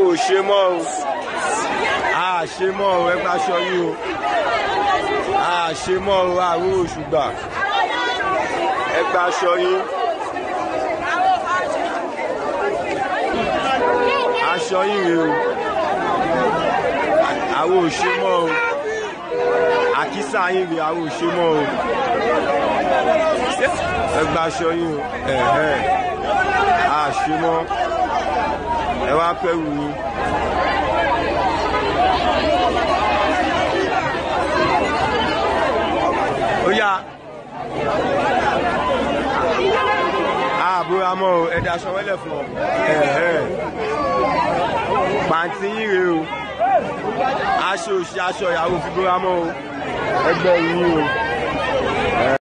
ò ṣe mọ́ o a ṣe mọ́ o ẹ gba aṣọ yín o a ṣe mọ́ o àrò oṣù gbà ẹ gba aṣọ yín aṣọ yín rèé o àwọn ò ṣe mọ́ o àkísà yín rèé àwọn ò ṣe mọ́ o ẹ gba aṣọ yín o ẹ̀hẹ́ a ṣe mọ́ ẹ wá pẹ́rù yín. ó yá àbúrò amọ́ o ẹ̀dá aṣọ wẹ́lẹ̀ fún ọ ẹ̀hẹ́ pàǹtí yín rèé o aṣọ òṣì aṣọ ìyàwó fi búra mọ́ o ẹgbẹ́ yín o.